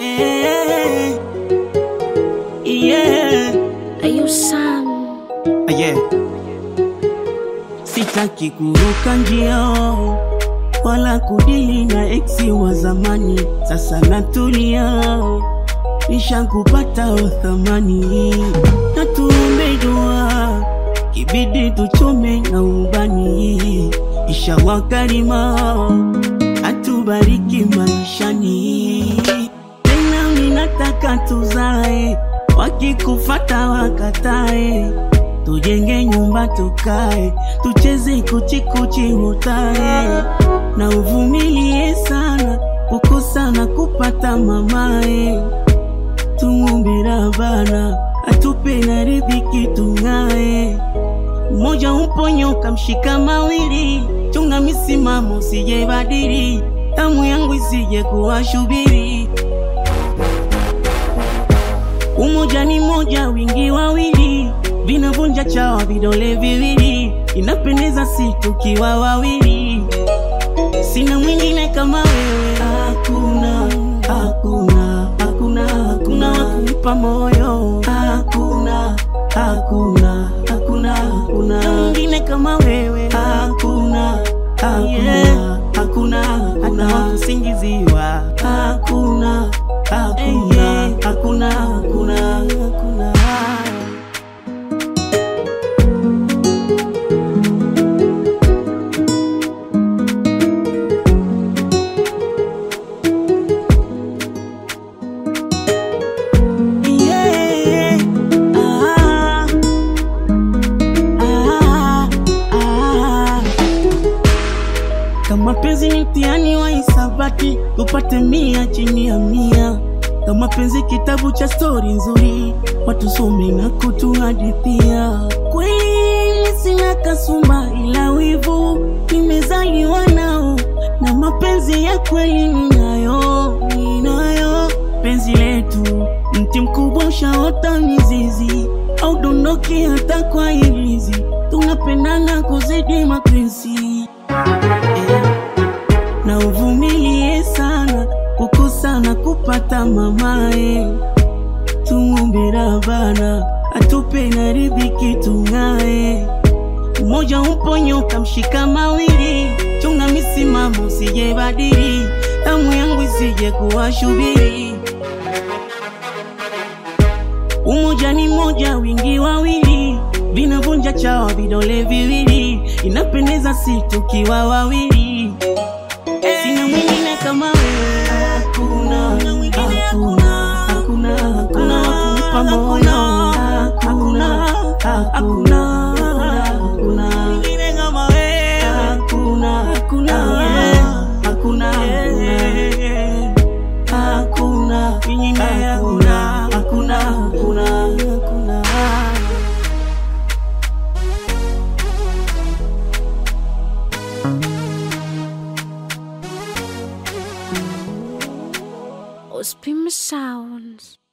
Yeah. Yeah. Ayo Sam, Yeah. Sitaki kuruka njia wala kudili na eksi wa zamani, sasa natulia, nishakupata uthamani, na tuombe dua, kibidi tuchome na ubani, inshallah karima atubariki maishani, tena minataka tuzae, wakikufata wakatae tujenge nyumba tukae, tucheze kuchikuchi hutae, na uvumilie sana kukosa na kupata mamae. Tumwombe Rabbana atupe na riziki tung'ae. Mmoja umponyoka mshika mawili, chunga misimamo sije badili, damu yangu isije kuwashubiri. Umoja ni moja, wingi wawili, vinavunja chawa vidole viwili, inapendeza si tukiwa wawili. Sina mwingine kama wewe, hakuna, hakuna, hakuna, hakuna wakumpa moyo, hakuna, hakuna, hakuna, hakuna mwingine kama wewe, hakuna, hakuna, hakuna, hakuna wakusingiziwa, hakuna, hakuna, hakuna, hakuna, hakuna. Yeah. Ah. Ah. Ah. Kama penzi ni mtihani wa hisabati, tupate mia chini ya mia. Kama penzi kitabu cha stori nzuri, watusome na kutuhadithia. Kweli sina kasumba, ila wivu nimezaliwa nao, na mapenzi ya kweli ninayo, ninayo. Penzi letu mti mkubwa ushaota mizizi, au dondoki hata kwa ilizi, tunapendana kuzidi mapenzi na uvumilie sana kukosa na kupata mamae. Tumwombe Rabbana atupe na riziki tung'ae. Mmoja umponyoka mshika mawili, chunga misimamo usije badili, damu yangu isije kuwashubiri. Umoja ni moja, wingi wawili, vinavunja chawa vidole viwili, inapendeza si tukiwa wawili. Sina mwingine kama wewe, hakuna, hakuna, hakuna, hakuna wakumpa moyo, hakuna, hakuna, hakuna mwingine kama wewe, hakuna, hakuna, hakuna, hakuna mwingine, hakuna, hakuna, hakuna, hakuna. Ospim Sounds.